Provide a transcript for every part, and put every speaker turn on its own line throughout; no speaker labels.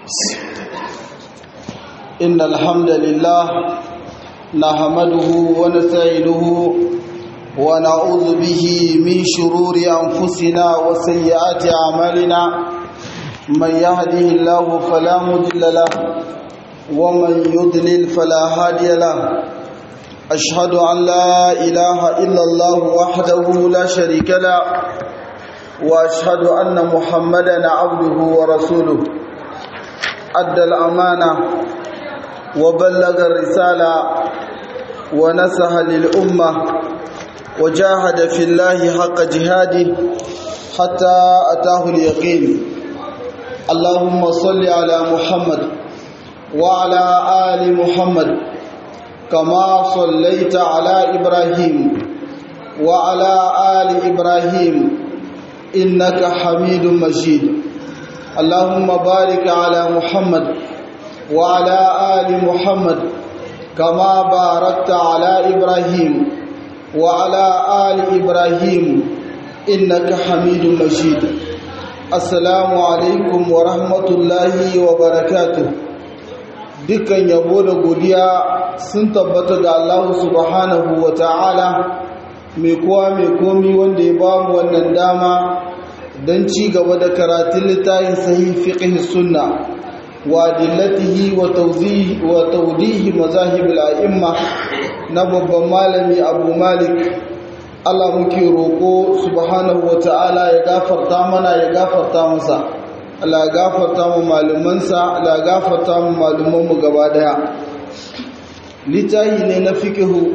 إن الحمد لله نحمده ونستعينه ونعوذ به من شرور أنفسنا وسيئات أعمالنا من يهده الله فلا مضل له ومن يضلل فلا هادي له أشهد أن لا إله إلا الله وحده لا شريك له وأشهد أن محمدا عبده ورسوله أدى الأمانة وبلغ الرسالة ونصح للأمة وجاهد في الله حق جهاده حتى أتاه اليقين اللهم صل على محمد وعلى آل محمد كما صليت على إبراهيم وعلى آل إبراهيم إنك حميد مجيد اللهم بارك على محمد وعلى آل محمد كما باركت على إبراهيم وعلى آل إبراهيم إنك حميد مجيد السلام عليكم ورحمة الله وبركاته dukkan yabo da godiya sun tabbata ga Allah subhanahu wa ta'ala mai kowa mai komi wanda ya ba mu wannan dama don ci gaba da karatun littafin sahih fiqh sunna wa dillatihi wa tawzihi wa tawdihi mazahib al-a'imma na babban malami Abu Malik Allah muke roko subhanahu wa ta'ala ya gafarta mana ya gafarta masa Allah ya gafarta mu malumansa Allah ya gafarta mu malumanmu gaba daya littafi ne na fiqhu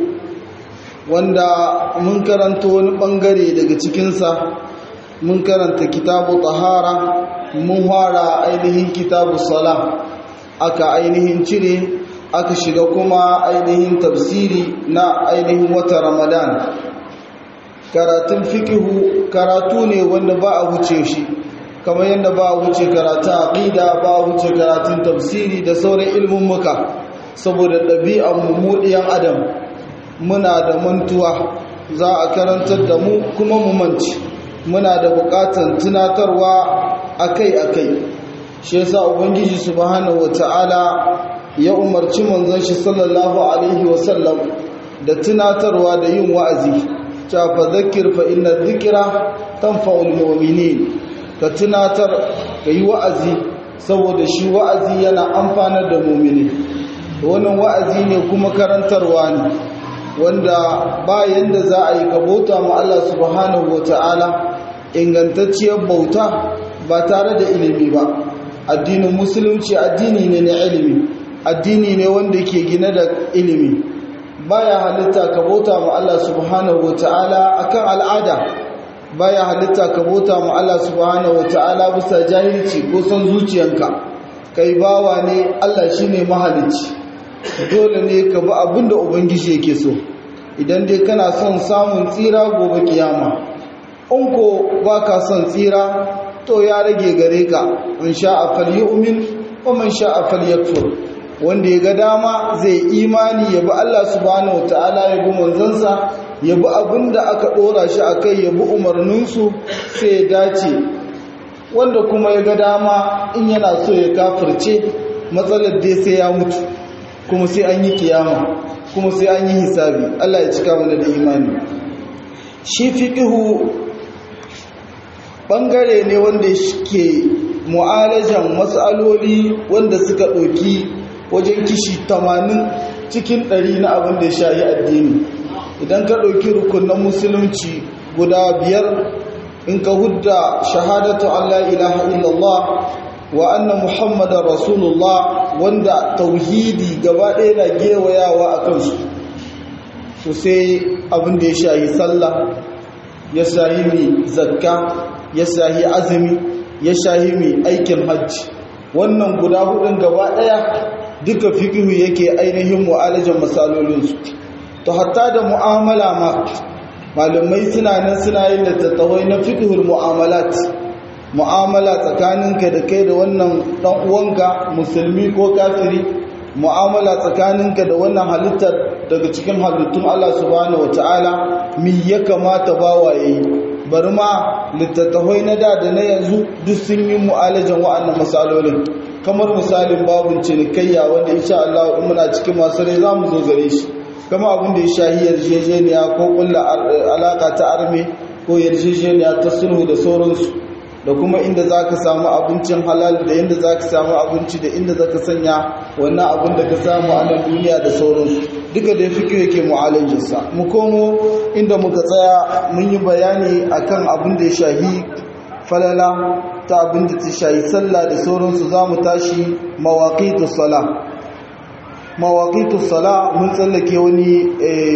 wanda mun karanta wani bangare daga cikinsa mun karanta kitabu tahara mun fara ainihin kitabu sala aka ainihin cire aka shiga kuma ainihin tafsiri na ainihin wata ramadan karatun fikihu karatu ne wanda ba a wuce shi kamar yadda ba a wuce karatun aqida ba a wuce karatun tafsiri da sauran ilmin muka saboda ɗabi'an mummuɗiyan adam muna da mantuwa za a karantar da mu kuma mu manci muna da buƙatar tunatarwa akai-akai shi yasa ubangiji subhanahu wata'ala ya umarci manzon shi sallallahu alaihi wasallam da tunatarwa da yin wa'azi ta fa zakkir fa inna dhikra tanfa'ul mu'minin ka tunatar ka yi wa'azi saboda shi wa'azi yana amfanar da mu'mini wannan wa'azi ne kuma karantarwa ne wanda bayan da za a yi ka bauta ma Allah subhanahu wata'ala ingantacciyar bauta ba tare da ilimi ba addinin musulunci addini ne na ilimi addini ne wanda ke gina da ilimi baya halitta ka bauta ma Allah subhanahu wata'ala akan al'ada baya halitta ka bauta ma Allah subhanahu wata'ala bisa jahilci ko son zuciyanka kai bawa ne Allah shine mahalicci dole ne ka bi abinda ubangiji yake so idan dai kana son samun tsira gobe kiyama in ko baka son tsira to ya rage gare ka in sha'a falyu'min wa man sha'a falyakfur wanda ya ga dama zai imani ya bi Allah subhanahu wataala ya bi manzansa ya bi abinda aka dora shi akai ya bi umarninsu sai ya dace wanda kuma ya ga dama in yana so ya kafirce matsalar dai sai ya mutu kuma sai an yi kiyama kuma sai an yi hisabi Allah ya cika mana da imani shi fiqhu bangare ne wanda ke mu'alajan matsaloli wanda suka ɗauki wajen kishi 80 cikin 100 na abin da ya shayi addini idan ka ɗauki rukunan musulunci guda biyar in ka hudda shahadatu Allah ilaha illallah wa anna muhammadar rasulullah wanda tauhidi gaba ɗaya na gewayawa a kansu to sai abin da ya shayi sallah ya shayi mai zakka ya shayi azumi ya shayi mai aikin hajji wannan guda hudun gaba ɗaya duka fikihu yake ainihin mu'alajan masalolinsu to hatta da mu'amala ma malamai suna nan suna yin littattafai na fikihul mu'amalat mu'amala tsakaninka da kai da wannan dan uwanka musulmi ko kafiri mu'amala tsakaninka da wannan halittar daga cikin halittun Allah subhanahu wataala mi ya kamata bawa yayi bari ma littattafai na da da na yanzu duk sun yi mu'alajan wa'annan masalolin kamar misalin babun cinikayya wanda insha Allah in muna cikin masu rai zamu zo gare shi kama abin da ya shahi yarjejeniya ko kulla alaka ta arme ko yarjejeniya ta sulhu da sauransu da kuma inda za ka samu abincin halal da inda za ka samu abinci da inda za ka sanya wannan abin da ka samu a nan duniya da sauransu duka da fi yake mu'alajinsa mu komo inda muka tsaya mun yi bayani akan abin da ya shahi falala ta abin da ta shahi sallah da sauransu za mu tashi mawaƙitu sala mawaƙitu sala mun tsallake wani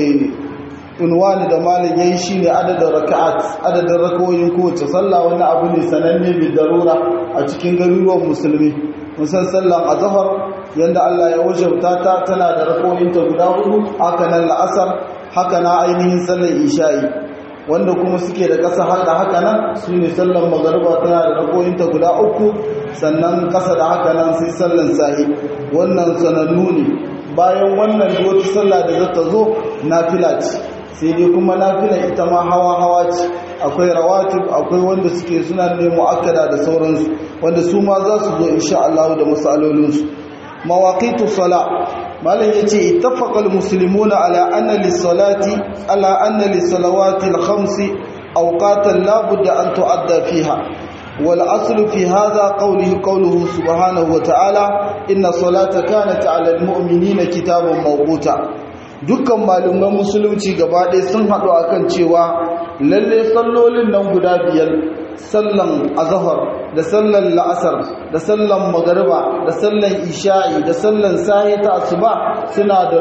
unwani da malam yayi shine adadin raka'at adadin rakawoyin kowace sallah wani abu ne sananne bi darura a cikin garuruwan musulmi musan sallan azhar yanda Allah ya wajabta ta tana da rakawoyin ta guda hudu haka nan la'asar haka na ainihin sallar isha'i wanda kuma suke da ƙasa haka haka nan sune sallan magariba tana da rakawoyin ta guda uku sannan ƙasa da haka nan sai sallan sahi wannan sanannu ne bayan wannan wata sallah da za ta zo nafila ce sai dai kuma nafilan ita ma hawa-hawa ce akwai rawatib akwai wanda suke suna ne mu'akkada da sauransu wanda su ma za su zo insha Allah da masalolinsu mawaqitu sala malam yace ittafaqa almuslimuna ala anna lis-salati ala anna lis-salawati al-khamsi awqatan la budda an tu'adda fiha wal aslu fi hadha qawluhu qawluhu subhanahu wa ta'ala inna salata kanat 'ala al-mu'minina kitaban mawquta dukkan malaman musulunci gaba ɗaya sun haɗu akan cewa lalle sallolin nan guda biyar sallan azhar da sallan la'asar da sallan magariba da sallan isha'i da sallan sahi ta asuba suna da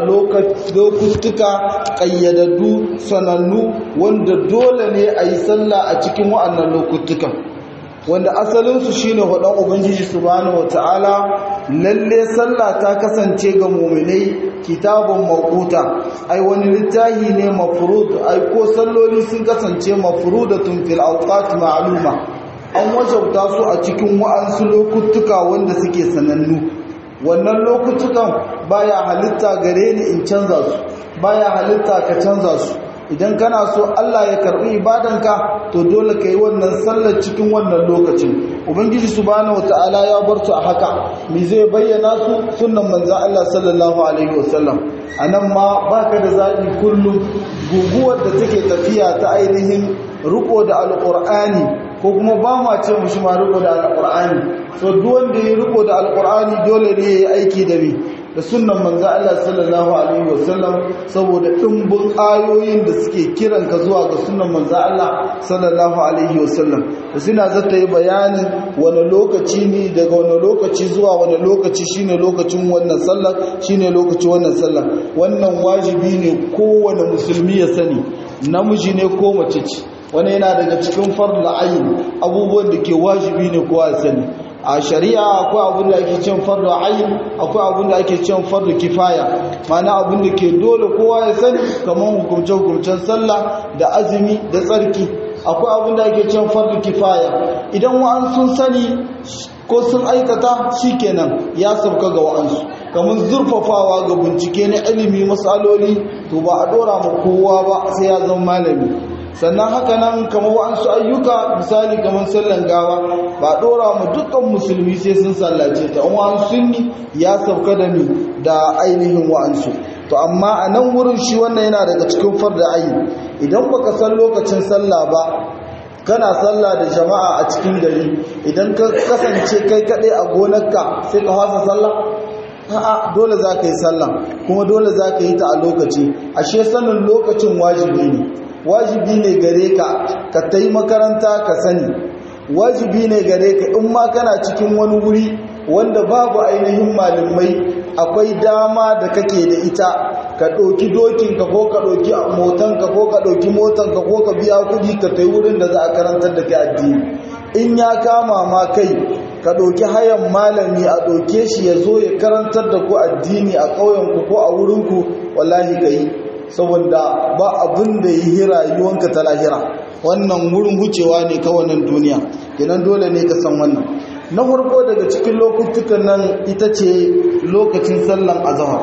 lokutuka ƙayyadaddu sanannu wanda dole ne a yi sallah a cikin wa'annan lokutukan wanda asalinsu shine hudan ubangiji subhanahu wataala lalle sallah ta kasance ga mu'minai kitabun maquta ai wani littahi ne mafrud ai ko salloli sun kasance mafrudatun fil awqat ma'luma an wajabta su a cikin wa'ansu lokutuka wanda suke sanannu wannan lokutukan baya halitta gare ni in canza su baya halitta ka canza su idan kana so Allah ya karbi ibadanka to dole ka yi wannan sallar cikin wannan lokacin ubangiji subhanahu wataala ya bar su a haka me zai bayyana su sunnan manzon Allah sallallahu alaihi wasallam anan ma baka da zabi kullum guguwar da take tafiya ta ainihin riko da alqur'ani ko kuma ba ma ce mushi ma riko da alqur'ani so duk wanda ya riko da alqur'ani dole ne ya yi aiki da me da sunan manzo Allah sallallahu alaihi wasallam saboda dimbin ayoyin da suke kiran ka zuwa ga sunan manzo Allah sallallahu alaihi wasallam da suna zata yi bayanin wani lokaci ne daga wani lokaci zuwa wani lokaci shine lokacin wannan sallar shine lokacin wannan sallar wannan wajibi ne kowane musulmi ya sani namiji ne ko mace ce wani yana daga cikin fardul ayin abubuwan da ke wajibi ne kowa ya sani a shari'a akwai abin da ake cin fardu ayin akwai abin da ake cin fardu kifaya mana abin da ke dole kowa ya sani kamar hukumce hukumcen sallah da azumi da tsarki akwai abin da ake cin fardu kifaya idan wa'an sun sani ko sun aikata shikenan ya sauka ga wa'ansu kamar zurfafawa ga bincike na ilimi matsaloli to ba a dora ma kowa ba sai ya zama malami sannan haka nan kamar wa'ansu ayyuka misali kamar sallan gawa ba dora mu dukkan musulmi sai sun sallace ta wa'ansu sunni ya sauka da ni da ainihin wa'ansu to amma a nan wurin shi wannan yana daga cikin farda ayi idan baka san lokacin sallah ba kana sallah da jama'a a cikin gari idan ka kasance kai kaɗai a gonarka sai ka fasa sallah a'a dole za ka yi sallah kuma dole za ka yi ta a lokaci ashe sanin lokacin wajibi ne wajibi ne gare ka ka ta yi makaranta ka sani wajibi ne gare ka in ma kana cikin wani wuri wanda babu ainihin malamai akwai dama da kake da ita ka ɗauki dokinka ko ka ɗauki motanka ko ka ɗauki motanka ko ka biya kuɗi ka ta wurin da za a karantar da kai addini in ya kama ma kai ka ɗauki hayan malami a ɗauke shi ya zo ya karantar da ku addini a ƙauyenku ko a wurinku wallahi ka yi saboda ba abin da yi rayuwanka ta lahira wannan wurin wucewa ne kawai nan duniya kenan dole ne ka san wannan na farko daga cikin lokutukan nan ita ce lokacin sallan azhar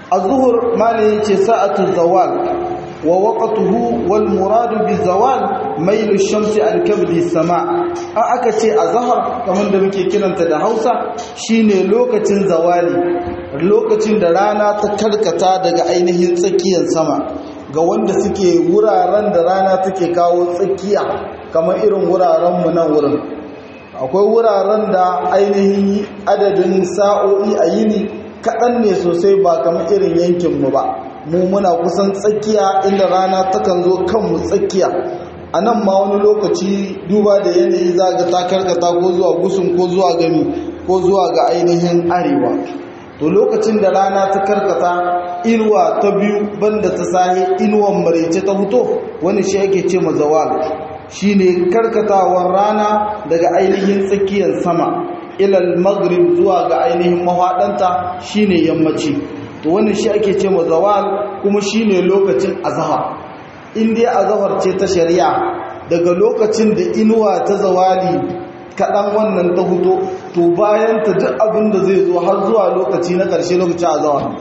azhur mali yace sa'atu zawal wa waqtuhu wal muradu bi zawal mailu shamsi an kabdi sama an aka ce azhar kamar da muke kiranta da Hausa shine lokacin zawali lokacin da rana ta karkata daga ainihin tsakiyar sama ga wanda suke wuraren da rana take kawo tsakiya kamar irin wuraren mu nan wurin akwai wuraren da ainihin adadin sa'o'i a yini kaɗan ne sosai ba kamar irin yankinmu ba mu muna kusan tsakiya inda rana takan zo kanmu tsakiya a nan ma wani lokaci duba da yanayi za ga ta karkata ko zuwa gusun ko zuwa gami ko zuwa ga ainihin arewa to lokacin da rana ta karkata inuwa ta biyu banda ta sahi inuwan maraice ta fito wani shi ake ce mazawal shine karkatawar rana daga ainihin tsakiyar sama ilal maghrib zuwa ga ainihin mahaɗanta shine yammaci to wannan shi ake ce ma zawal kuma shine lokacin azhar in dai azhar ce ta shari'a daga lokacin da inuwa ta zawali kaɗan wannan ta huto to bayan ta duk abin da zai zo har zuwa lokaci na ƙarshe lokacin azhar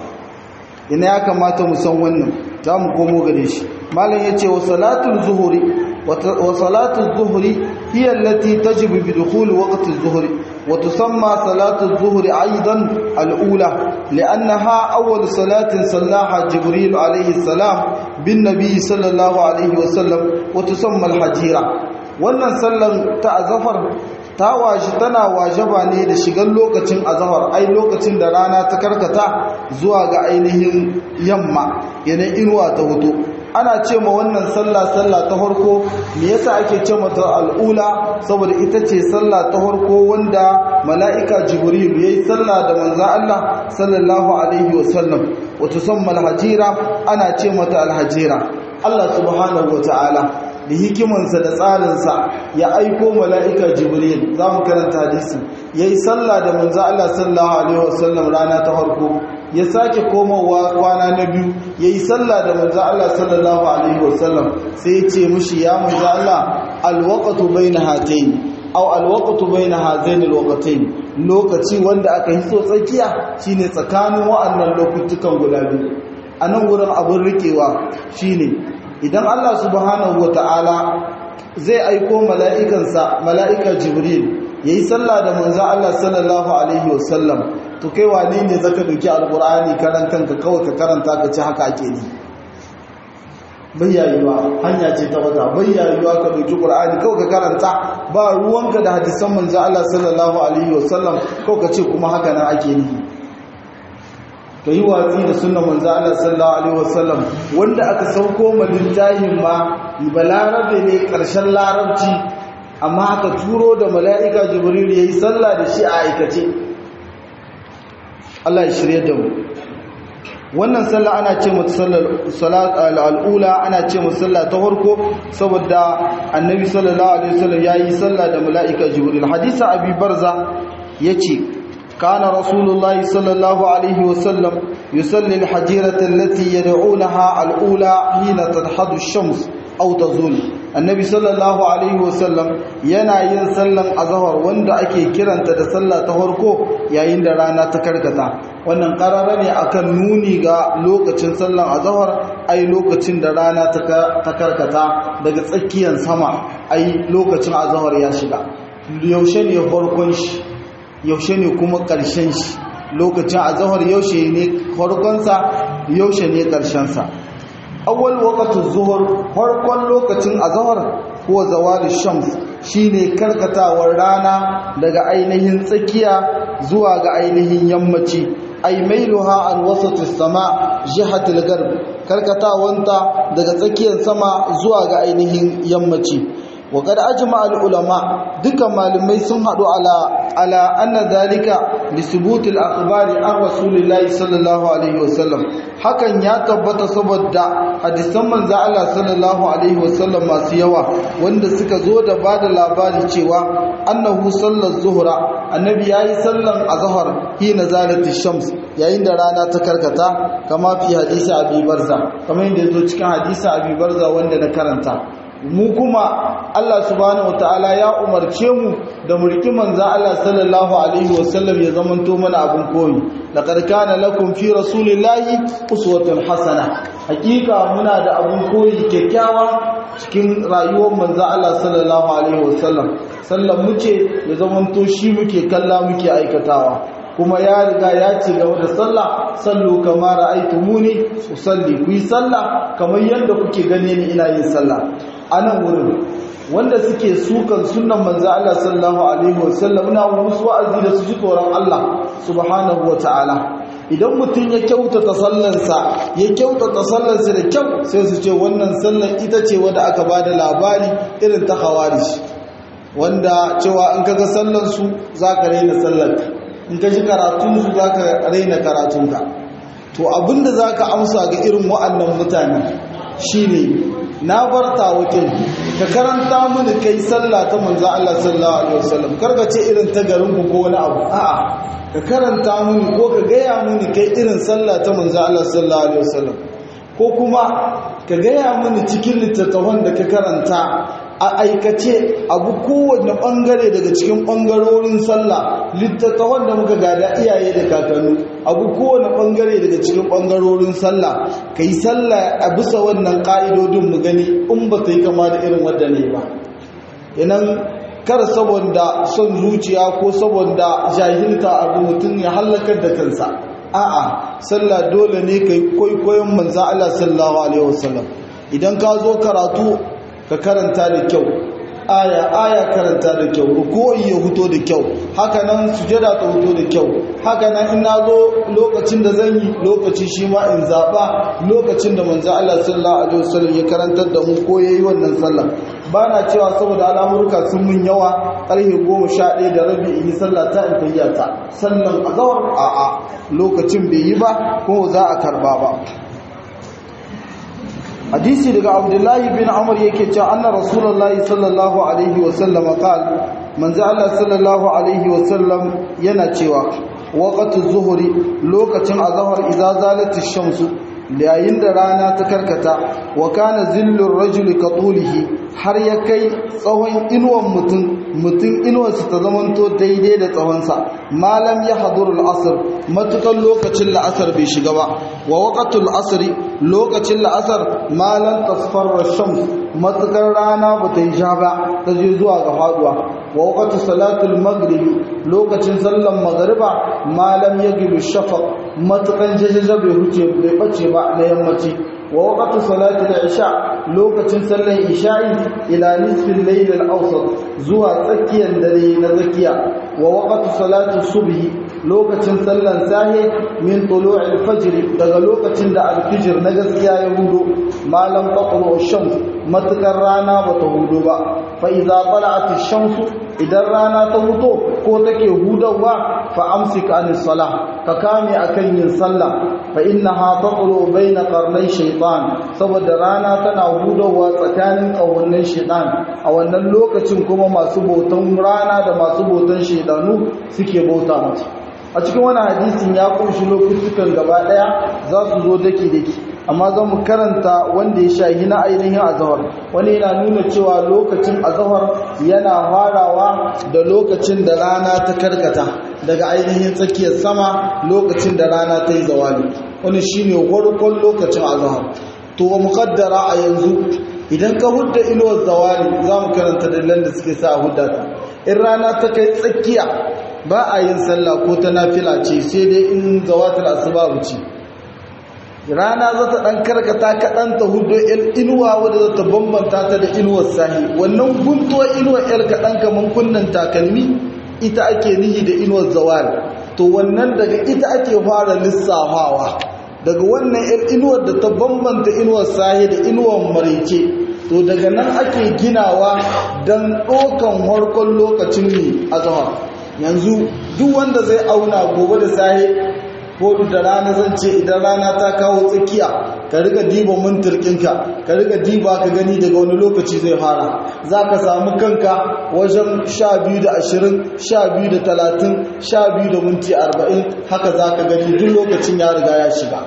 ina ya kamata mu san wannan za mu komo gare shi malam ya ce wa salatul zuhuri وصلاة الظهر هي التي تجب بدخول وقت الظهر وتسمى صلاة الظهر أيضا الأولى لأنها أول صلاة صلاها جبريل عليه السلام بالنبي صلى الله عليه وسلم وتسمى الحجيرة wannan sallan ta azafar ta washi tana wajaba ne da shigar lokacin azahar ai lokacin da rana ta karkata zuwa ga ainihin yamma yanayin inuwa ta hoto ana ce ma wannan sallah sallah ta farko me yasa ake ce mata al'ula saboda ita ce sallah ta farko wanda mala'ika jibril yayi sallah da manzo Allah sallallahu alaihi wasallam wato samma alhajira ana ce mata alhajira Allah subhanahu wataala da hikimansa da tsarinsa ya aiko mala'ika jibril za mu karanta hadisi yayi sallah da manzo Allah sallallahu alaihi wasallam rana ta farko ya sake komowa kwana na biyu ya yi sallah da manzo Allah sallallahu alaihi wasallam sai ya ce mushi ya manzo Allah alwaqtu baina hatayn aw alwaqtu baina hazain alwaqtayn lokaci wanda aka yi so tsakiya shine tsakanin wa'annan lokutukan guda biyu anan wurin abun rikewa shine idan Allah subhanahu wataala zai aiko mala'ikansa mala'ika jibril yayi sallah da manzo Allah sallallahu alaihi wasallam to kai wane ne zaka dauki alqur'ani karan kanka kawai ka karanta ka ci haka ake ni bayyayuwa hanya ce ta wata bayyayuwa ka dauki qur'ani kawai ka karanta ba ruwanka da hadisan manzo Allah sallallahu alaihi wasallam kawai ka ce kuma haka nan ake ni ka yi watsi da sunan manzo Allah sallallahu alaihi wasallam wanda aka sauko ma littafin ma balarabe ne karshen larabci amma aka turo da mala'ika jibril yayi sallah da shi a aikace Allah ya shirye da mu wannan sallah ana ce mata sallar al'ula ana ce mata sallah ta farko saboda annabi sallallahu alaihi wasallam yayi sallah da mala'ika jibril hadisi abi barza yace كان رسول الله صلى الله عليه وسلم يصلي الحجيرة التي يدعونها الأولى حين تدحض الشمس أو تزول النبي صلى الله عليه وسلم yana yin sallan azhar wanda ake kiranta da sallah ta farko yayin da rana ta karkata wannan karara ne akan nuni ga lokacin sallan azhar ai lokacin da rana ta karkata daga tsakiyar sama ai lokacin azhar ya shiga yaushe ne farkon shi yaushe ne kuma ƙarshen shi lokacin azahar yaushe ne farkonsa yaushe ne ƙarshensa awwal waqtu zuhur farkon lokacin azahar ko zawali shams shine karkatawar rana daga ainihin tsakiya zuwa ga ainihin yammaci ay mailuha an wasati sama jihatul garb karkatawanta daga tsakiyar sama zuwa ga ainihin yammaci وقد أجمع العلماء دك معلمي سن حدو على على أن ذلك لثبوت الأخبار عن رسول الله صلى الله عليه وسلم hakan ya tabbata saboda hadisan manzo Allah sallallahu alaihi wasallam masu yawa wanda suka zo da bada labari cewa annahu sallar zuhra annabi yayi sallan azhar hina zalati shams yayin da rana ta karkata kama fi hadisi abi barza kamar yadda yazo cikin hadisi abi barza wanda na karanta mu kuma Allah subhanahu wataala ya umarce mu da mu riki manzo Allah sallallahu alaihi wasallam ya zamanto mana abun koyi laqad kana lakum fi rasulillahi uswatun hasana hakika muna da abun koyi kyakkyawa cikin rayuwar manzo Allah sallallahu alaihi wasallam sallan muke ya zamanto shi muke kalla muke aikatawa kuma ya riga ya ce game da sallah sallu kama ra'aytumuni usalli ku yi sallah kamar yadda kuke gane ni ina yin sallah anan wurin wanda suke sukan sunnan manzo Allah sallallahu alaihi wasallam ina musu wa'azi da su ji tsoron Allah subhanahu wataala idan mutum ya kyautata sallansa ya kyautata sallansa da kyau sai su ce wannan sallan ita ce wadda aka bada labari irin ta khawarij wanda cewa in kaga sallansu zaka raina sallarka in ka ji karatunsu zaka raina karatunka to abinda zaka amsa ga irin wa'annan mutane shine na barta wakil ka karanta mini kai sallah ta manzo Allah sallallahu alaihi wasallam karka ce irin ta garin ku ko wani abu a'a ka karanta mini ko ka gaya mini kai irin sallah ta manzo Allah sallallahu alaihi wasallam ko kuma ka gaya mini cikin littattafan da ka karanta a aikace abu kowanne bangare daga cikin bangarorin sallah littattafan da muka gada iyaye da kakannu abu kowane bangare daga cikin bangarorin sallah ka yi sallah a bisa wannan ka'idodin mu gani in ba ta yi kama da irin wadda ne ba inan kar saboda son zuciya ko saboda jahilta abu mutum ya hallakar da kansa a'a sallah dole ne kai kwaikwayon manzo Allah sallallahu alaihi wasallam idan ka zo karatu ka karanta da kyau aya aya karanta da kyau ruku'i ya huto da kyau haka nan sujada ta huto da kyau haka nan in nazo lokacin da zan yi lokaci shi ma in zaba lokacin da manzo Allah sallallahu alaihi wasallam ya karantar da mu ko yayi wannan sallah bana cewa saboda al'amurka sun mun yawa karfe 11 da rabi in yi sallah ta in tayyata sallan azhar a a lokacin bai yi ba ko za a karba ba hadisi daga abdullahi bin amr yake cewa anna rasulullahi sallallahu alaihi wasallam qal manzo Allah sallallahu alaihi wasallam yana cewa waqtu zuhri lokacin azhar idza zalati shamsu yayin da rana ta karkata wa kana zillur rajuli ka tulihi har ya kai tsawon inuwan mutum mutum inuwarsa ta zamanto daidai da tsawonsa malam ya haduru al'asr matukan lokacin la'asar bai shiga ba wa waqatul asri lokacin la'asar malam tasfarra shams matukar rana ba ta yi ja ba ta je zuwa ga faduwa wa waqatul salatul maghrib lokacin sallan magriba malam yagilu shafaq matukan jajaja bai huce bai bace ba na yammaci wa waqtu salati al-isha lokacin sallan isha'i ila nisfi al-layl al-awsat zuwa tsakiyar dare na zakiya wa waqtu salati subhi lokacin sallan sahi min tulu'i al-fajr daga lokacin da al-fajr na gaskiya ya hudo malam taqlu ash-shams matakar rana bata hudo ba fa idza tala'at ash-shams idan rana ta huto ko take hudawa fa amsik anis salah ka kame akan yin sallah fa innaha taqlu baina qarnay shaytan saboda rana tana hudawa tsakanin kawunnan shaytan a wannan lokacin kuma masu bautan rana da masu bautan shaydanu suke bauta mata a cikin wani hadisin ya kunshi lokutukan gaba daya za su zo daki daki amma za mu karanta wanda ya shahi na ainihin azahar wani yana nuna cewa lokacin azahar yana farawa da lokacin da rana ta karkata daga ainihin tsakiyar sama lokacin da rana ta yi zawali wani shine farkon lokacin azahar to wa muqaddara a yanzu idan ka hudda inuwar zawali za mu karanta dalilan da suke sa hudda ta in rana ta kai tsakiya ba a yin sallah ko ta nafila ce sai dai in zawatul asbab ce rana za ta ɗan karkata kaɗan ta hudu inuwa wadda za ta bambanta ta da inuwar sahi wannan guntuwar inuwar yar kaɗan kamar kunnan takalmi ita ake nihi da inuwar zawal to wannan daga ita ake fara lissafawa daga wannan yar inuwar da ta bambanta inuwar sahi da inuwar maraice to daga nan ake ginawa don ɗaukan harkon lokacin ne a zama yanzu duk wanda zai auna gobe da sahi ko da rana zan ce idan rana ta kawo tsakiya ka riga diba mintirkinka ka riga diba ka gani daga wani lokaci zai fara za ka samu kanka wajen sha biyu da ashirin sha biyu da talatin sha biyu da minti arba'in haka za ka gani duk lokacin ya riga ya shiga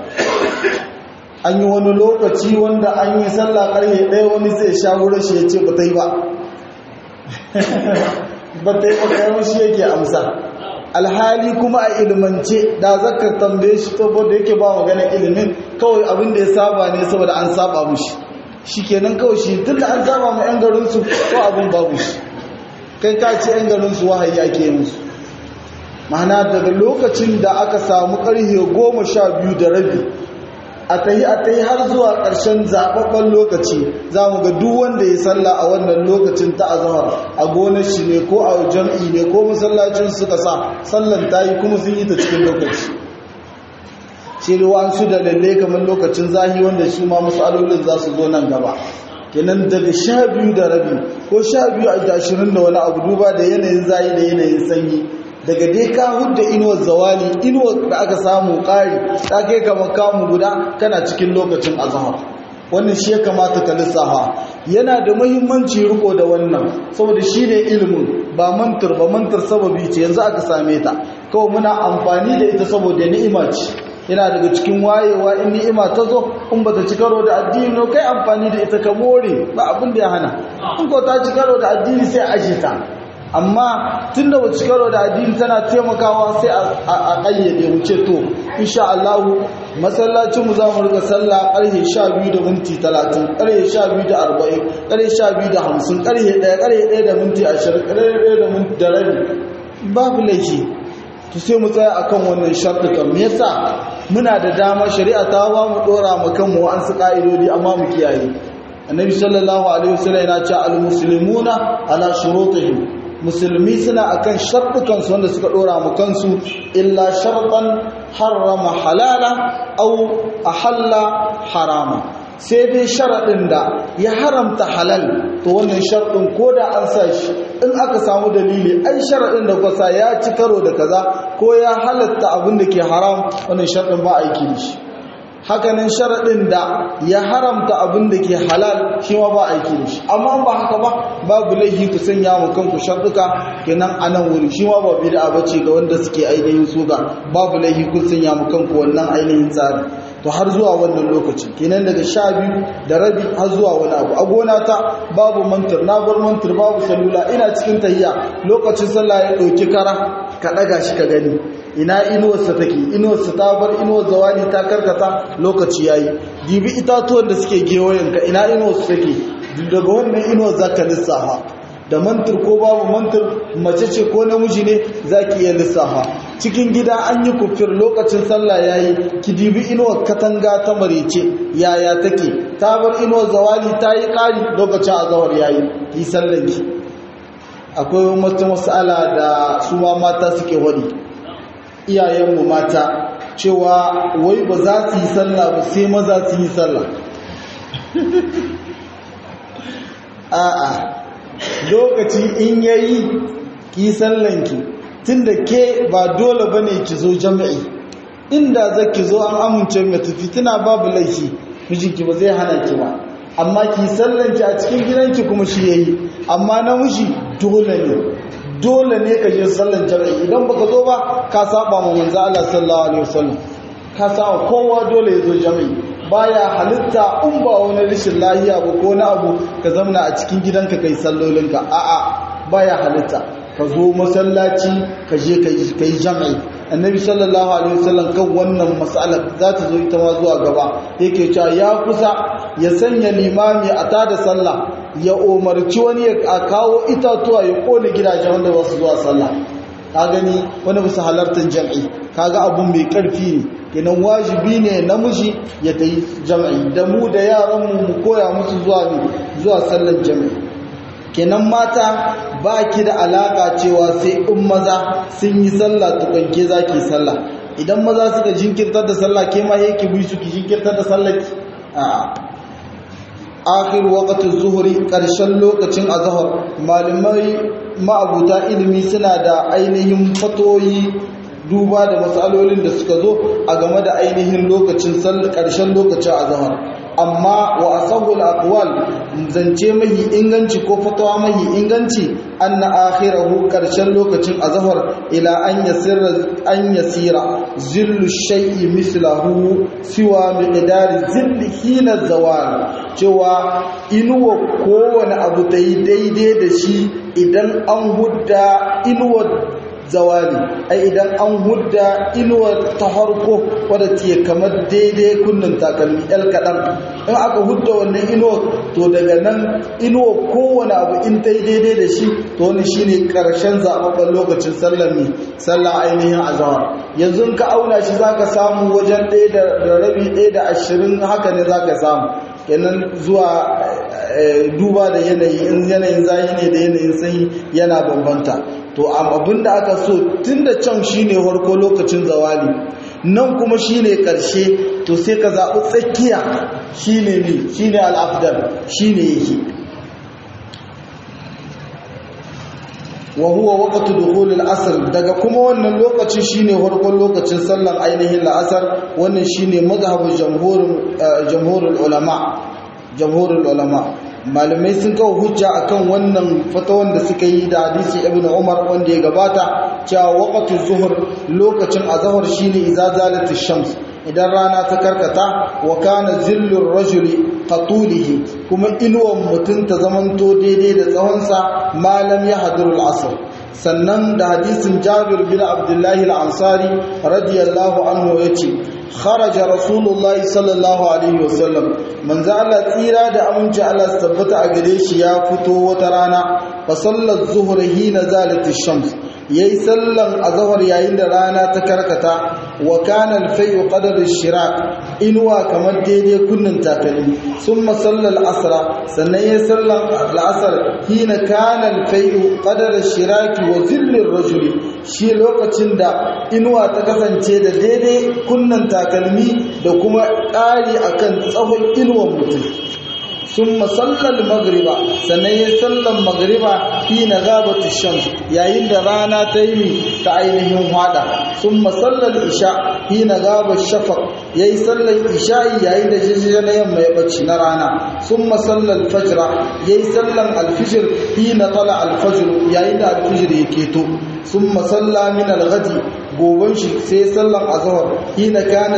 an yi wani lokaci wanda an yi sallah karye ɗaya wani zai sha wurin shi ya ce ba ta yi ba ba ta yi ba kayan shi yake amsa alhali kuma a ilmance da zaka tambaye shi saboda yake ba magana ilimin kawai abin da ya saba ne saboda an saba mushi shikenan kawai shi tunda an saba ma yan garin su ko abin babu shi kai ka ce yan garin su wahayi ake musu ma'ana daga lokacin da aka samu karhe goma sha biyu da rabi a tahi a tahi har zuwa ƙarshen zaɓaɓɓen lokaci za mu ga duk wanda ya salla a wannan lokacin ta azahar a gonar shi ne ko a jam'i ne ko masallacin suka sa sallan ta yi kuma sun yi ta cikin lokaci shi ruwan su da lalle kamar lokacin zahi wanda shi ma matsalolin za su zo nan gaba kenan daga sha biyu da rabi ko sha biyu a ashirin da wani abu duba da yanayin zahi da yanayin sanyi daga dai ka hudda inuwar zawali inuwar da aka samu ƙari ta kai kamar kamu guda kana cikin lokacin azahar wannan shi ya kamata ka lissafa yana da muhimmanci riko da wannan saboda shi ne ilimin ba mantar ba mantar sababi ce yanzu aka same ta kawai muna amfani da ita saboda ni'ima ce yana daga cikin wayewa in ni'ima ta zo in ba ta ci karo da addini no kai amfani da ita ka more ba abin da ya hana in ko ta ci karo da addini sai aje ta amma tun da wacce karo da addini tana taimakawa sai a ƙayyade wuce to insha Allah masallacin mu za mu rika sallah ƙarfe 12 da minti 30 ƙarfe 12 da 40 ƙarfe 12 da 50 ƙarfe 1 ƙarfe 1 da minti 20 ƙarfe 1 da minti da rabi babu laifi to sai mu tsaya akan wannan sharɗukan me yasa muna da dama shari'a ta ba mu dora mu kanmu an su ka'idodi amma mu kiyaye annabi sallallahu alaihi wasallam yana cewa al-muslimuna ala shurutihim musulmi suna akan sharɗukansu wanda suka ɗora mu kansu illa sharɗan harrama halala au ahalla harama sai dai sharaɗin da ya haramta halal to wannan sharɗin ko da an sa shi in aka samu dalili ai sharaɗin da kwasa ya ci karo da kaza ko ya halatta abin da ke haram wannan sharɗin ba aiki da shi hakanan sharaɗin da ya haramta abin da ke halal shi ma ba aiki da shi amma ba haka ba babu laifi ku sanya mu kanku sharɗuka kenan a nan wuri shi ma ba bid'a bace ga wanda suke ainihin suga babu laifi ku sanya mu kanku wannan ainihin tsari to har zuwa wannan lokaci kenan daga sha biyu da rabi har zuwa wani abu a gona ta babu mantir na bar mantir babu salula ina cikin tahiya lokacin sallah ya ɗauki kara ka ɗaga shi ka gani ina inuwarsa take inuwarsa ta bar inuwar zawali ta karkata lokaci yayi dibi itatuwan da suke gewayenka ina inuwarsa take daga wannan inuwar zaka lissafa da mantir ko babu mantir mace ce ko namiji ne zaki iya lissafa cikin gida an yi kufir lokacin sallah yayi ki dibi inuwar katanga ta marece yaya take ta bar inuwar zawali ta yi ƙari lokacin azawar yayi ki sallanki akwai wata mas'ala da su ma mata suke wani iyayenmu mata cewa wai ba za su yi sallah ba sai maza su yi sallah a'a lokaci in yayi ki sallanki tunda ke ba dole bane ki zo jami'i inda zaki zo an amince mai tafi tana babu laifi mijinki ba zai hana ki ba amma ki sallanki a cikin gidanki kuma shi yayi amma namiji dole ne dole ne ka je sallan jami'i idan baka zo ba ka saba ma manzo Allah sallallahu alaihi wasallam ka saba kowa dole ya zo jami'i baya halitta in ba wani rashin lahiya ba ko na abu ka zamna a cikin gidanka kai sallolinka a'a baya halitta ka zo masallaci ka je ka yi jami'i annabi sallallahu alaihi wasallam kan wannan mas'alar za ta zo ita ma zuwa gaba yake cewa ya kusa ya sanya limami a tada sallah ya umarci wani ya kawo itatuwa ya kone gidajen wanda ba su zuwa sallah ka gani wani bisa halartar jam'i kaga abun mai karfi ne kenan wajibi ne namiji ya tayi jam'i da mu da yaran mu mu koya musu zuwa zuwa sallar jam'i kenan mata ba ki da alaka cewa sai in maza sun yi sallah tukanke za ki sallah idan maza suka jinkirtar da sallah ke ma yake bi su ki jinkirtar da sallah ki a akhir waqtin zuhri karshen lokacin azhar malamai ma'abuta ilimi suna da ainihin fatoyi duba da matsalolin da suka zo a game da ainihin lokacin karshen lokacin azhar amma wa asahul aqwal zance mahi inganci ko fatawa mahi inganci anna akhirahu karshen lokacin azhar ila an yasira an yasira zillu shay'i mislahu siwa miqdari zilli hina zawal cewa inuwa kowane abu ta yi daidai da shi idan an hudda inuwa zawali ai idan an hudda inuwar ta harko wadda ce kamar daidai kunnin takalmi el kaɗan in aka hudda wannan inuwar to daga nan inuwar kowane abu in ta yi daidai da shi to wani shi ne ƙarshen zaɓaɓɓen lokacin sallar ne sallar ainihin azawar yanzu ka auna shi za ka samu wajen ɗaya da rabi ɗaya da ashirin haka ne za ka samu kenan zuwa duba da yanayi in yanayin zayi ne da yanayin sanyi yana bambanta to abin da aka so tun da can shine farko lokacin zawali nan kuma shine karshe to sai ka zaɓi tsakiya shine ne shine al'afdal shine yake wa huwa waqtu dukhul al-asr daga kuma wannan lokaci shine farkon lokacin sallar ainihin la'asar wannan shine mazhabin jamhurin jamhurul ulama jamhurul ulama malamai sun kawo hujja akan wannan fatawan da suka yi da hadisi ibnu umar wanda ya gabata cewa waqtu zuhur lokacin azhar shine idza zalatish shams idan rana ta karkata wa kana zillur rajuli qatulihi kuma inuwan mutum ta zamanto daidai da tsawonsa malam ya hadurul asr sannan da hadisin jabir bin abdullahi al-ansari radiyallahu anhu yace kharaja rasulullahi sallallahu alaihi wasallam manzo Allah tsira da aminci Allah su tabbata a gare shi ya fito wata rana fa sallat zuhur hina zalatish shams yayi sallan azhar yayin da rana ta karkata wa kana al-fay'u qadar ash-shirak inwa kamar daidai kunnin takalmi summa sallal asra sannan yayi sallan al-asr hina kana al-fay'u qadar ash-shirak wa zillir rajuli shi lokacin da inuwa ta kasance da daidai kunnan takalmi da kuma ƙari akan tsawon inuwan mutum sun masallar magriba sannan ya sallan magriba fi na gabata shams yayin da rana ta yi ta ainihin hada sun masallar isha fi na gaba shafak ya yi sallan isha'i yayin da jirgin na yamma ya bacci na rana sun masallar fajira ya yi sallan alfijir fi na tala alfajir yayin da alfijir ya keto sun masalla min alghadi goban shi sai sallan azhar hina kana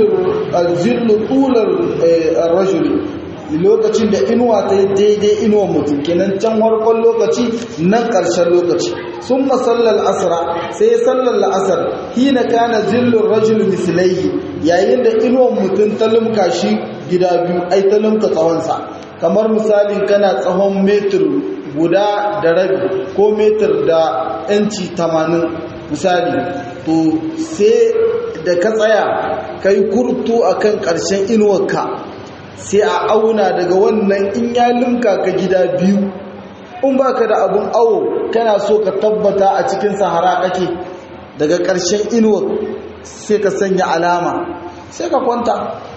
zillu tular rajuli lokacin da inuwa ta yi daidai inuwa mutum kenan can warkon lokaci nan ƙarshen lokaci sun masallar asra sai sallar la'asar hina kana zillun rajul misilai yayin da inuwan mutum ta lumka shi gida biyu ai ta lumka tsawonsa kamar misalin kana tsawon metir guda da rabi ko metir da yanci tamanin misali to sai da ka tsaya ka yi kurtu a kan ƙarshen inuwarka sai a auna daga wannan in ya limka ka gida biyu in ba ka da abin awo kana so ka tabbata a cikin sahara kake daga ƙarshen inuwar sai ka sanya alama sai ka kwanta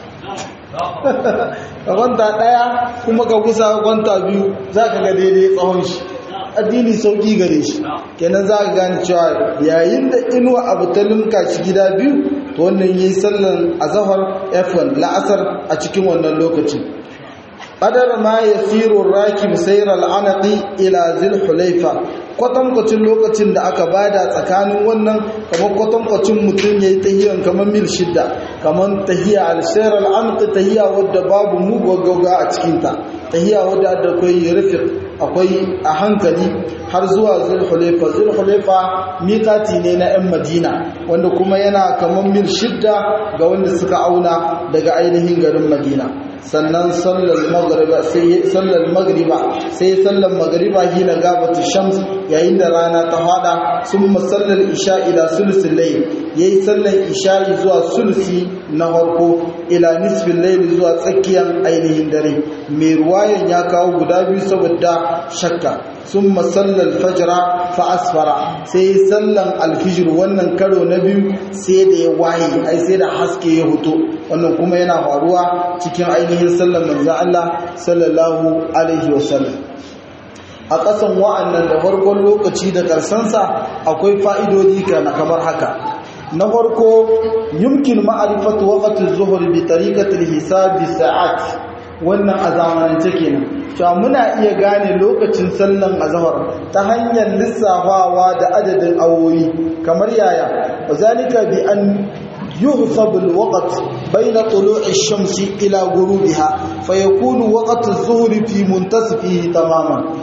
ka kwanta ɗaya kuma ka kusa ka kwanta biyu za ka ga daidai tsawon shi addini sauƙi gare shi kenan za ka gane cewa yayin da inuwa abu ta limka shi gida biyu to wannan yi sallan azahar f1 la'asar a cikin wannan lokaci qadar ma yasiru rakib sayr al-anaqi ila zil hulaifa kwatankwacin lokacin da aka bada tsakanin wannan kamar kwatankwacin mutum yayi tahiyan kamar mil shidda kamar tahiya al-sayr al-anaqi tahiya wadda babu mugaggaga a cikin ta tahiya wadda da akwai rufiq akwai a hankali har zuwa zulhulaifa zulhulaifa mikati ne na 'yan madina wanda kuma yana kamar mil shidda ga wanda suka auna daga ainihin garin madina sannan sallar magriba sai sallar magriba sai sallar magriba hina gabatu shams yayin da rana ta hada summa sallar isha ila sulusul layl yayi sallar isha zuwa sulusi na farko ila nisfin layl zuwa tsakiyar ainihin dare mai ruwayan ya kawo guda biyu saboda shakka summa sallar fajra fa asfara sai sallan alfijir wannan karo na biyu sai da ya waye ai sai da haske ya huto wannan kuma yana faruwa cikin ainihin sallan manzon Allah sallallahu alaihi wasallam a ƙasan wa'annan da farkon lokaci da ƙarsansa akwai fa'idodi kamar haka na farko yumkin ma'arifatu waqti zuhur bi tariqati al-hisab bi sa'at wannan a zamanance kenan cewa muna iya gane lokacin sallan azhar ta hanyar lissafawa da adadin awoyi kamar yaya wazalika bi an يحسب الوقت بين طلوع الشمس إلى غروبها فيكون وقت الظهر في منتصفه تماما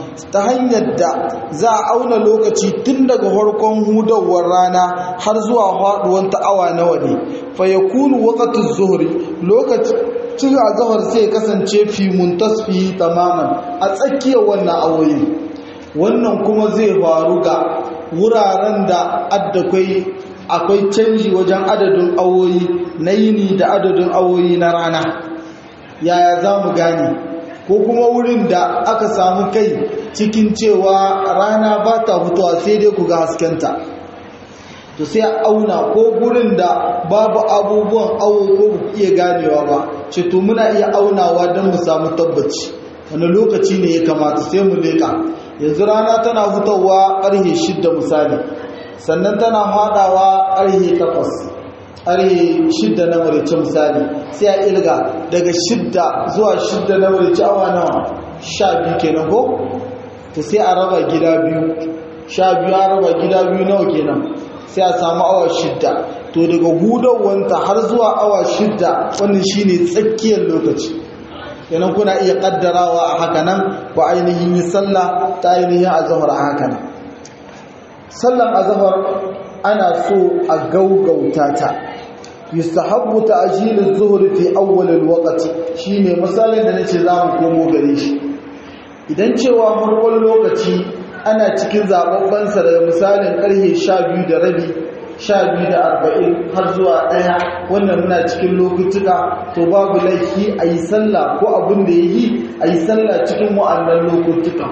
ta hanyar da za a auna lokaci tun daga farkon hudawar rana har zuwa faduwar ta awa nawa ne fa yakunu waqtu zuhri lokacin azhar sai kasance fi muntasfi tamaman a tsakiyar wannan awoyi wannan kuma zai faru ga wuraren da addakwai akwai canji wajen adadin awoyi na yini da adadin awoyi na rana yaya za mu gane ko kuma wurin da aka samu kai cikin cewa rana ba ta fitowa sai dai ku ga haskenta to sai a auna ko gurin da babu abubuwan awo ko ku iya ganewa ba ce to muna iya aunawa don mu samu tabbaci wani lokaci ne ya kamata sai mu leƙa yanzu rana tana fitowa ƙarhe shidda misali sannan tana haɗawa ƙarhe takwas ƙarhe shidda na marici misali sai a ilga daga shidda zuwa shidda na marici awa nawa sha biyu kenan ko to sai a raba gida biyu sha biyu a raba gida biyu nawa kenan sai a samu awa shidda to daga hudawanta har zuwa awa shidda wannan shine tsakiyar lokaci kenan kuna iya kaddarawa a haka nan ko ainihin yi sallah ta ainihin azhar a haka nan sallan azhar ana so a gaugauta ta yustahabbu ta'jil az-zuhr fi awwal al-waqt shine misalin da nace zamu komo gare shi idan cewa farkon lokaci ana cikin zababban sa daga misalin karfe 12 da rabi 12 da 40 har zuwa ɗaya wannan muna cikin lokutuka to babu laifi a yi sallah ko abin da ya yi a yi sallah cikin wa'annan lokutuka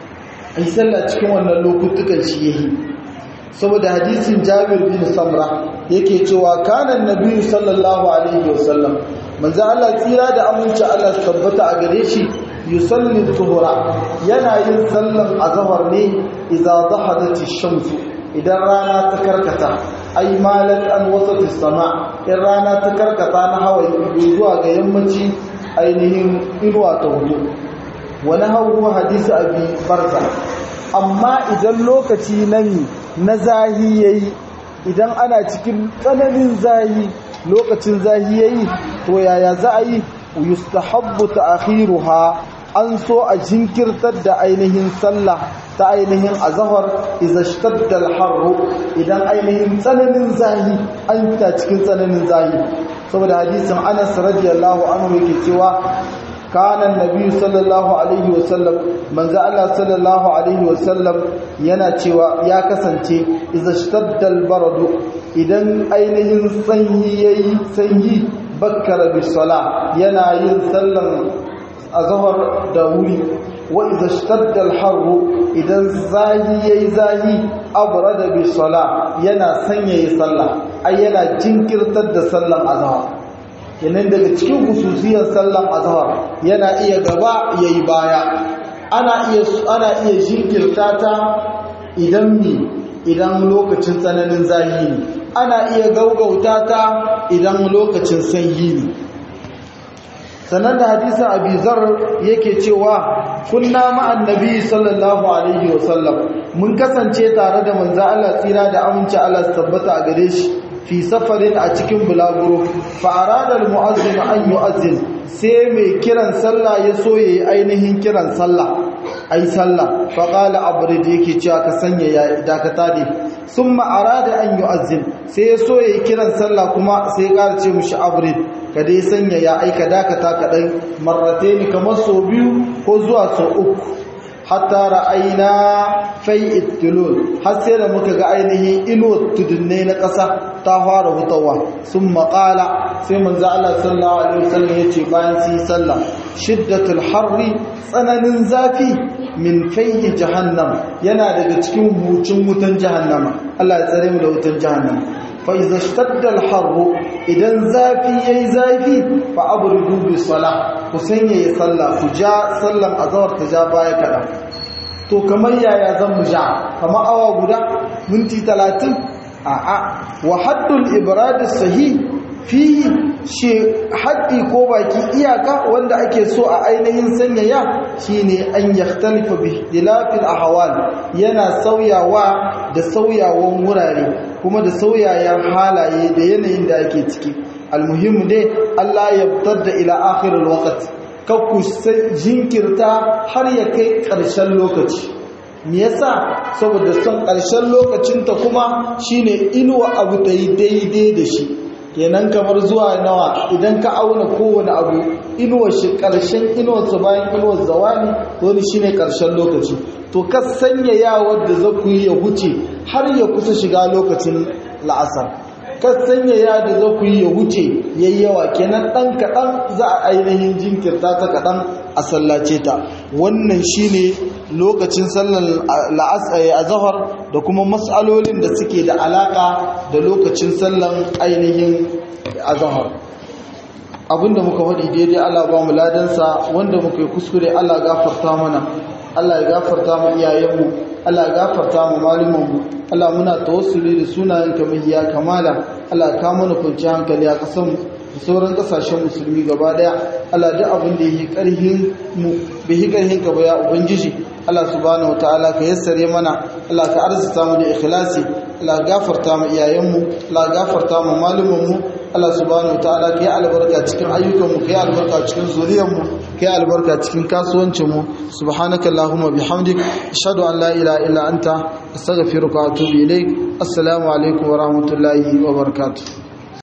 a yi sallah cikin wannan lokutukan shi ya yi saboda hadisin jabir bin samra yake cewa kanan nabiyu sallallahu alaihi wasallam manzo Allah tsira da aminci Allah tabbata a gare shi yusalli zuhura yana yin sallan azhar ne idza dhahadat ash-shamsu idan rana ta karkata ai malat an wasati sama in rana ta karkata na hawa zuwa ga yammaci ainihin inuwa ta hudu wani hawa hadisi abi barza amma idan lokaci nan na zahi yayi idan ana cikin tsananin zahi lokacin zahi yayi to yaya za a yi yustahabbu ta'khiruha an so a jinkirtar da ainihin sallah ta ainihin azhar idza ishtadda al-harr idan ainihin tsananin zahi an ta cikin tsananin zahi saboda hadisin Anas radiyallahu anhu yake cewa kana annabi sallallahu alaihi wasallam manzo Allah sallallahu alaihi wasallam yana cewa ya kasance idza ishtadda al-barad idan ainihin sanyi yayi sanyi bakkara bis sala yana yin sallan azhar da wuri wa idza ishtadda al-harr idan zahi yayi zahi abrada bi sala yana sanyaye sallah ai yana jinkirtar da sallan azhar kenan daga cikin hususiyar sallan azhar yana iya gaba yayi baya ana iya ana iya jinkirta ta idan mi idan lokacin tsananin zahi ne ana iya gaugauta ta idan lokacin sanyi ne sannan da hadisin abizar yake cewa kunna ma'an nabi sallallahu alaihi wasallam mun kasance tare da manzo Allah tsira da aminci Allah tabbata a gare shi fi safarin a cikin bulaguro fa arada almu'azzin an yu'azzin sai mai kiran sallah ya so yayi ainihin kiran sallah ai sallah fa qala abrid yake cewa ka sanya ya dakata ne summa arada an yu'azzin sai ya so yayi kiran sallah kuma sai ya ƙara ce mushi abrid ka dai sanya ya aika dakata kaɗai marrate ni kamar sau biyu ko zuwa sau uku hatta ra'aina fai ittilul har sai da muka ga ainihin ilo tudunne na ƙasa ta fara hutawa sun maƙala sai manzo Allah sallallahu alaihi wasallam ya ce bayan su yi sallah shiddatul harri tsananin zafi min fayyi jahannam yana daga cikin hucin wutan jahannama Allah ya tsare mu da wutan jahannama فإذا اشتد الحر إذا زافي يي زافي فأبردوا بالصلاة حسين يصلى فجاء سلم أزور تجابا يكذا to kamar yaya zan mu ja kamar awa guda minti 30 a'a wa haddul ibrad sahih fi shi haddi ko baki iyaka wanda ake so a ainihin sanyaya shine an yakhtalifa bi ikhtilafil ahwal yana sauyawa da sauyawan wurare kuma da sauyayen halaye da yanayin da ake ciki almuhimmu dai Allah ya fitar da ila akhirul waqt kakku jinkirta har ya kai ƙarshen lokaci me yasa saboda son ƙarshen lokacinta kuma shine inuwa abu ta yi daidai da shi kenan kamar zuwa nawa idan ka auna kowane abu inuwar shi ƙarshen inuwarsa bayan inuwar zawani wani shine ƙarshen lokaci to ka sanya yawar da za ku yi ya wuce har ya kusa shiga lokacin la'asar ka sanya ya da za ku yi ya wuce yayi yawa kenan ɗan kaɗan za a ainihin jinkirta ta kaɗan a sallace ta wannan shine lokacin sallar azahar da kuma matsalolin da suke da alaƙa da lokacin sallar ainihin azahar abinda muka faɗi daidai Allah ba mu ladansa wanda muka yi kuskure Allah gafarta mana Allah ya gafarta mu iyayenmu Allah ya gafarta mu malumanmu Allah muna tawassuli da sunayenka mahiya kamala Allah ka mana kwanci hankali a ƙasar da sauran ƙasashen musulmi gaba daya Allah duk abin da yi ƙarhin mu bai ƙarhin ka ba ya ubangiji Allah subhanahu wataala ka yassare mana Allah ka arzuta mu da ikhlasi Allah gafarta mu iyayenmu Allah gafarta mu malumanmu Allah subhanahu wataala ka yi albarka cikin ayyukanmu ka yi albarka cikin zuriyarmu ka yi albarka cikin kasuwancinmu subhanaka allahumma bihamdik ashhadu an la ilaha illa anta astaghfiruka wa atubu ilaik assalamu alaikum wa rahmatullahi wa barakatuh